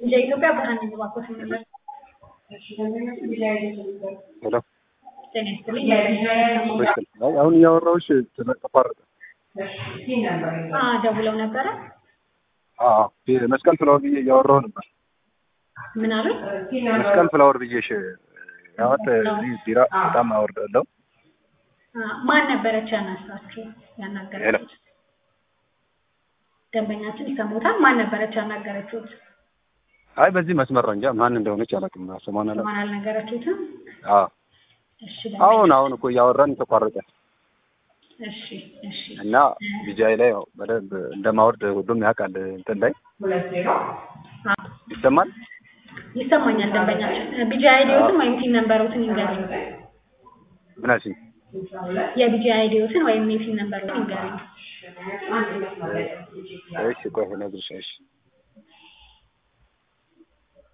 የኢትዮጵያ ብርሃን ባንኮች ነበር። ሄሎ ጤና ይስጥልኝ። መስቀል አይ አሁን እያወራሁሽ ተቋረጠ። አ ደውለው ነበረ። አዎ መስቀል ፍላወር ብዬ እያወራሁ ነበር። ምን አሉ? መስቀል ፍላወር ብዬሽ ያወት እዚህ ቢራ በጣም አወርዳለሁ። አ ማን ነበረች ያናሳችሁ ያናገረችሁት? ደንበኛችን ይሰሙታል። ማን ነበረች ያናገረችሁት? አይ በዚህ መስመር ነው እንጂ ማን እንደሆነች አላውቅም። ስሟን አላውቅም። ማን አልነገረችሁትም? አዎ እሺ አሁን አሁን እኮ እያወራን ተቋረጠ እሺ እሺ እና ቢጃይ ላይ ያው በደንብ እንደማወርድ ሁሉም ያውቃል። እንትን ላይ አ ይሰማል። ይሰማኛል። ደንበኛችን ቢጂ አይዲዎትን ወይም ፒን ነምበሮትን ይንገሩኝ። ምን አልሽኝ? የቢጂ አይዲዎትን ወይም የፒን ነምበሮትን ይንገሩኝ። እሺ ቆይ እነግርሽ። እሺ